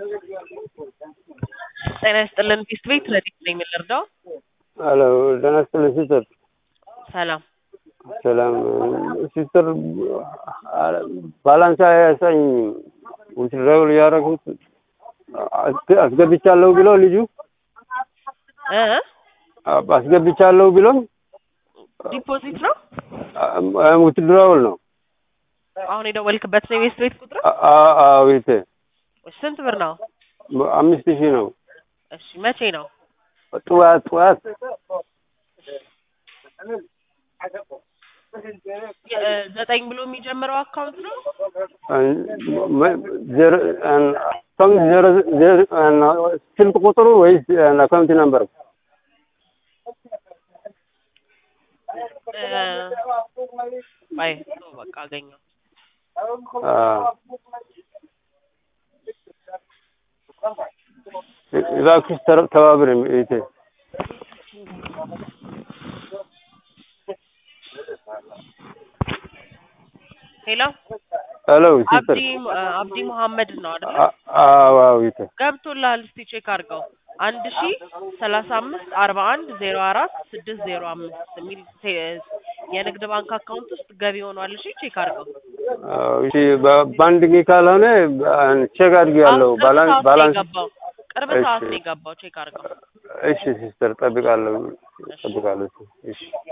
ጤና ይስጥልን ፊስት ቤት ረዲት ነኝ የምንረዳው ሄሎ ጤና ይስጥልን ሲስተር ሰላም ሰላም ሲስተር ባላንስ አያሳኝም ውትድራዊ ያደረጉት አስገብቻለሁ ብሎ ልጁ እ አስገብቻለሁ ብሎም ዲፖዚት ነው ውትድራውል ነው አሁን የደወልክበት ነው የቤት ቤት ቁጥር አዊቴ ስንት ብር ነው አምስት ሺህ ነው እሺ መቼ ነው ጠዋት ጠዋት የ- ዘጠኝ ብሎ የሚጀምረው አካውንት ነው ስልክ ቁጥሩ ወይስ አካውንት ነምበር እ፣ ቆይ ተው በቃ አገኘው እባክሽ ተባብረኝ እህቴ ሄሎ ሄሎ ሲስተር አብዲ አብዲ መሐመድ ነው አይደል አዎ እህቴ ገብቶልሃል እስቲ ቼክ አድርገው አንድ ሺ ሰላሳ አምስት አርባ አንድ ዜሮ አራት ስድስት ዜሮ አምስት የሚል ቴ- የንግድ ባንክ አካውንት ውስጥ ገቢ ሆኗል እሺ ቼክ አድርገው አዎ እሺ በ- በአንድ ጊዜ ካልሆነ ቼክ አድርጌያለሁ አሁን ቅርብ ባላንስ ሰዓት ነው ባላንስ የገባው ቅርብ እሺ። ሰዓት ነው የገባው ቼክ አድርገው እሺ ሲስተር ጠብቃለሁ ጠብቃለሁ እሺ